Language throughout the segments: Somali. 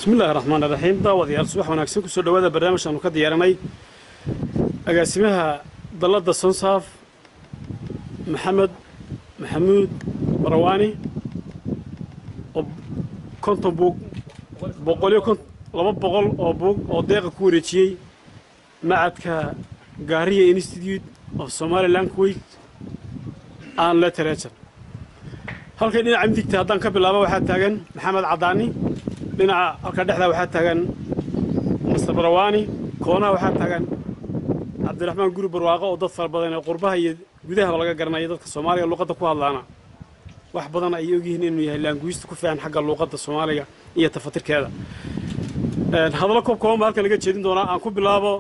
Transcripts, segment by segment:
bismi illaahi raxmaan iraxiim daawadayaal subax wanaagsan kusoo dhowaada barnaamij aanu ka diyaaranay agaasimaha dalladda sonsaaf maxamed maxamuud barawaani oo konton buug boqoliyo kon laba boqol oo buug oo deeqa ku wareejiyey macadka gaariya institute of somaliland kuwait aan literature halkay dhinaca midigta haddaan ka bilaabo waxaa taagan maxamed caddaani dhinaca halka dhexdaa waxaa taagan master barawaani koonaha waxaa taagan cabdiraxmaan guri barwaaqo oo dad fara badan ee qurbaha iyo gudahaba laga garanayo dadka soomaaliga luuqadda ku hadlaana wax badan ayay ogyihiin inuu yahay laanguista ku fiican xagga luuqadda soomaaliga iyo tafatirkeeda hadallo koob kooban baa halkan laga jeedin doonaa aan ku bilaabo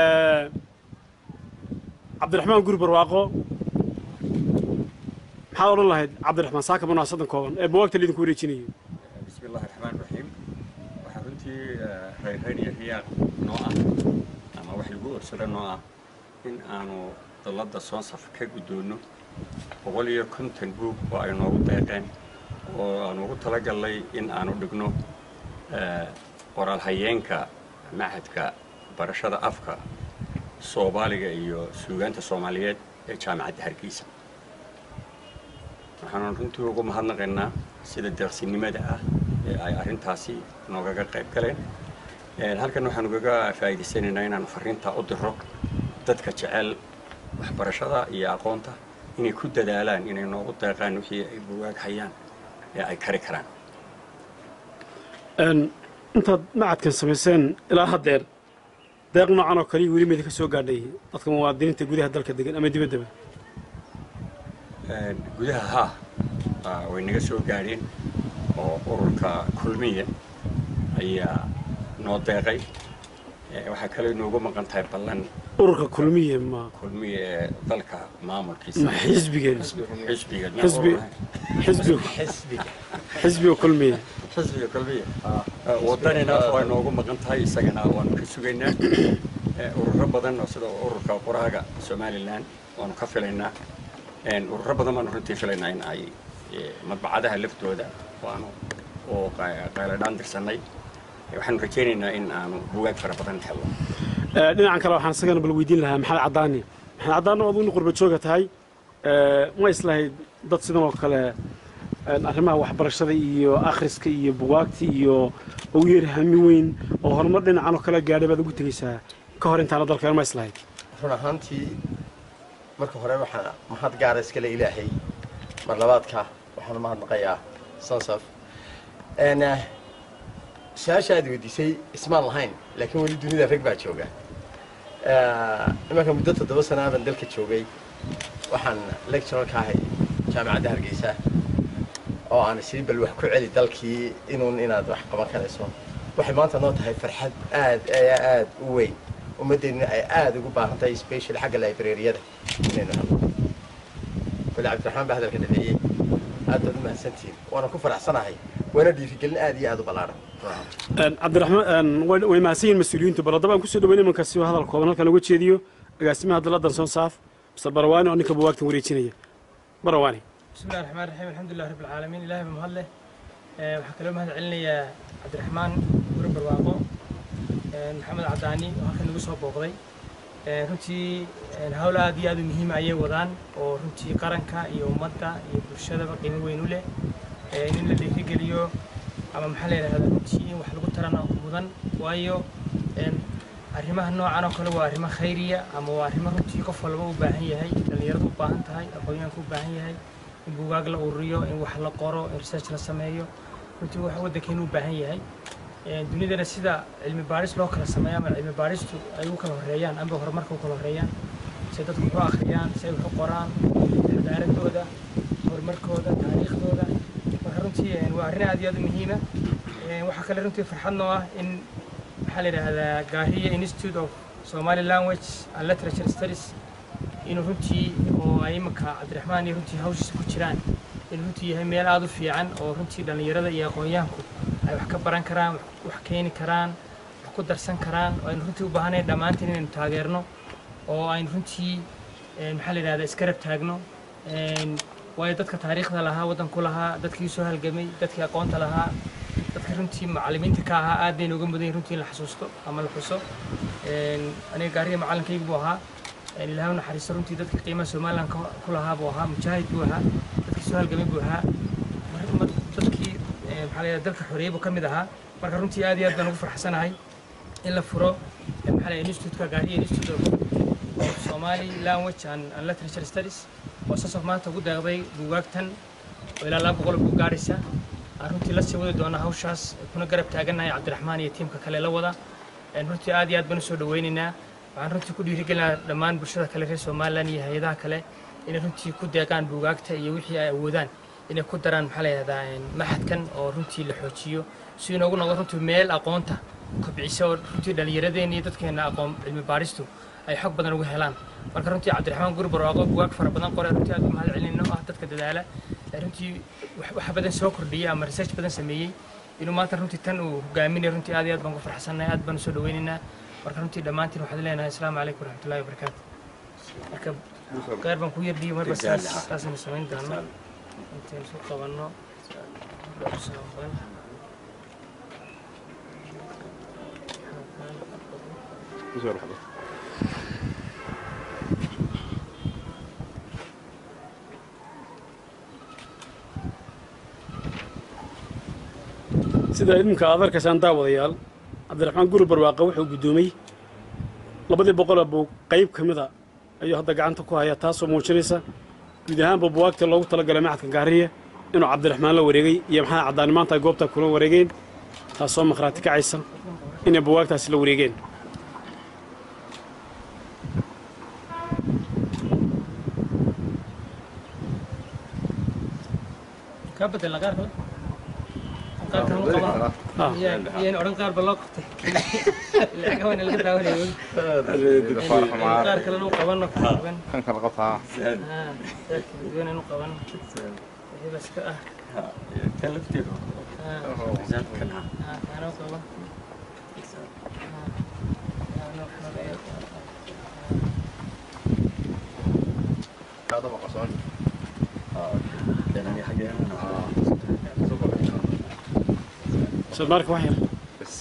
cabdiraxmaan guri barwaaqo maxaad odhan lahayd cabdiraxmaan saaka munaasadan kooban ee buwaagta laydinku wareejinayo bismi illaahi raxmaan raxiim waxaa runtii reyrreyn iyo riyaaq noo ah ama wax lagu orsado noo ah in aanu dalladda soonsaf ka guddoonno boqol iyo konton buug oo ay noogu deeqeen oo aanu ugu talagalnay in aanu dhigno qoraal hayeenka machadka barashada afka soomaaliga iyo suugaanta soomaaliyeed ee jaamacadda hargeysa waxaanu runtii ugu mahadnaqaynaa sida deeqsinimada ah ee ay arrintaasi noogaga qayb galeen halkan waxaanu kaga faa'iidaysanaynaa inaanu farriintaa u diro dadka jecel waxbarashada iyo aqoonta inay ku dadaalaan inay noogu deeqaan wixii ay bugaag hayaan ee ay kari karaan intaad macadkan samayseen ilaa haddeer deeq noocan oo kaliya weli maydinka soo gaadhay dadka muwaadiniinta gudaha dalka degan ama dibaddaba gudaha haa way naga soo gaadheen oo ururka kulmiya ayaa noo deeqay waxaa kaloo inoogu maqan tahay ballan ururka kulmiye ma kulmiya ee dalka maamulkiisa ma xisbigeen xisbiga xisbi xisbiga xisbiga kulmiye xisbiga kulmiya wadanina waa noogu maqan tahay isagana waanu ka sugaynaa ururo badan oo sida ururka qoraaga somaliland waanu ka filaynaa ururo badan baanu runtii filaynaa in ay madbacadaha laftooda waanu oo qayladhaan dirsanay waxaanu rajaynaynaa in aanu bugaag fara badan helno dhinacan kale waxaan isagana bal weydiin lahaa maxamed caddaani maxamed caddaani oo aduguna qurba jooga tahay ma islahayd dad sidan oo kale arrimaha waxbarashada iyo akhriska iyo bugaagta iyo ugu yar hami weyn oo horumar dhinacan oo kale gaadhay baad ugu tegaysaa ka hor intaana dalkeen ma islahayd run ahaantii marka hore waxaa mahad gaara iskale ilaahay mar labaadka waxaan mahadnaqayaa sansaf su-aasha aad weydiisay ismaan lahayn laakiin weli dunida rag baa jooga imanka muddo toddoba sanaa baan dalka joogay waxaan lectural ka ahay jaamacadda hargeysa oo aan sii bal wax ku celi dalkii inuun inaad wax qaban karayso waxay maanta noo tahay farxad aad aad u weyn ummaddeennuna ay aada ugu baahan tahay special xagga librariyada inaynu helno weli cabdiraxmaan baa hadalka dhameeyey aad baad u mahadsantihiin waana ku faraxsanahay waana dhiirigelin aad iyo aad u ballaaran cabdiraxmaan way mahadsan yihin mas-uuliyiintu bal haddaba aan kusoo dhaweyn imanka si hadal kooban halkan uga jeediyo agaasimaha dalladdan sonsaaf mr barawaani oo ninka buwaagtan wareejinaya barawaani بسم الله الرحمن الرحيم الحمد لله رب العالمين إلهي بمهد له waxaa kaloo mahad celinayaa cabdiraxmaan guri barwaaqo maxamed cadaani oo halkan nagu soo booqday runtii hawl aad iyo aad u muhiima ayay wadaan oo runtii qaranka iyo ummadda iyo bulshadaba qiimo weyn u leh in la dhiirigeliyo ama maxaa la yidhahdaa runtii in wax lagu tarana mudan waayo arrimaha noocan oo kale waa arrimo khayriya ama waa arrimo runtii qof walba u baahan yahay dhallinyaradu u baahan tahay aqoonyahanku u baahan yahay in buugaag la ururiyo in wax la qoro in research la sameeyo runtii wax waddankeenu u baahan yahay dunidana sida cilmi baadhis loo kala sameeyo ama cilmi baadhistu ay u kala horreeyaan amba horumarka u kala horreeyaan si dadku wax u akhriyaan si ay wax u qoraan xadaaradooda horumarkooda taariikhdooda marka runtii waa arrin aad iyo aad u muhiima waxaa kale runtii farxad noo ah in maxaa la yidhaahdaa gaariya institute of somali language and literature studies inuu runtii oo ay imanka cabdiraxmaan iyo runtii hawshiisa ku jiraan inuu runtii yahay meel aada u fiican oo runtii dhallinyarada iyo aqoonyahanku ay wax ka baran karaan wax keeni karaan wax ku darsan karaan oo aynu runtii u baahanayn dhammaantiin inaynu taageerno oo aynu runtii maxaa la yidhahdaa iska rab taagno waayo dadka taariikhda lahaa waddanku lahaa dadkii soo halgamay dadkii aqoonta lahaa dadka runtii macallimiinta ka ahaa aad bay nooga mudan yihin runtii in la xasuusto ama la xuso aniga gaariga macallinkayga buu ahaa ilaahay u naxariisto runtii dadka qiimaha somaliland ku lahaa buu ahaa mujaahid buu ahaa dadkii soo halgamay buu ahaa dadkii maxaa la dalka xoreeyey buu ka mid ahaa marka runtii aad iyo aad baan ugu farxsanahay in la furo maxaa la institutka gaariya institute of somali language and, and literature studies oo sasof maanta ugu deeqday buugaagtan oo ilaa laba boqol buu gaaraysa aan runtii la sii wadi doona hawshaas kuna garab taagannahay cabdiraxmaan iyo tiimka kale la wada runtii aad iyo aad baan usoo dhaweynaynaa waxaan runtii ku dhiirigelinayaa dhammaan bulshada kale reer somaliland iyo hay-adaha kale inay runtii ku deeqaan buugaagta iyo wixii ay awoodaan inay ku daraan maxaa la yihahdaa maxadkan oo runtii la xoojiyo si inoogu noqdo runtii meel aqoonta kobcisa oo runtii dhallinyaradeenna iyo dadkeena aqoon cilmi baadhistu ay xog badan uga helaan marka runtii cabdiraxmaan guri barwaaqo bugaag fara badan qore runtii aad u mahad celinayno ah dadka dadaala runtii wax badan soo kordhiyey ama research badan sameeyey inuu maanta runtii tan uu hogaaminayo runtii aad iyo aad baan ku farxsannahay aad baan usoo dhaweynaynaa marka runtii dhammaantiin waxaad leenahay asalaamu calaykum waraxmatullahi wabarakaatu marka gaar baan ku yardhiyo marba saas saasaynu samayn doono intaynu soo qabanno sida idinka aad arkaysaan daawadayaal cabdiraxmaan guri barwaaqe wuxuu guddoomay labadii boqola buu qayb ka mida ayuu hadda gacanta ku hayaa taasoo muujinaysa guud ahaanba buwaagtii loogu talagalay maxadka gaariya inuu cabdiraxmaan la wareegay iyo maxaa caddaani maanta ay goobtaa kula wareegeen taasoo makhraati kacaysa inay buwaagtaasi la wareegeen kaa bedelna qaar kale qaar kale ma qaban yaan odhan qaar ba loo qabtay lacag waana laga daawanaya qaar kalena u qabano kaaban kan kala qabtaa duwan inu qabano wixii bas ka ah kan lafteedu examkan ah kaana u qaban kaadaba qarsoon keenani xaggeena soomaarka wax yar bas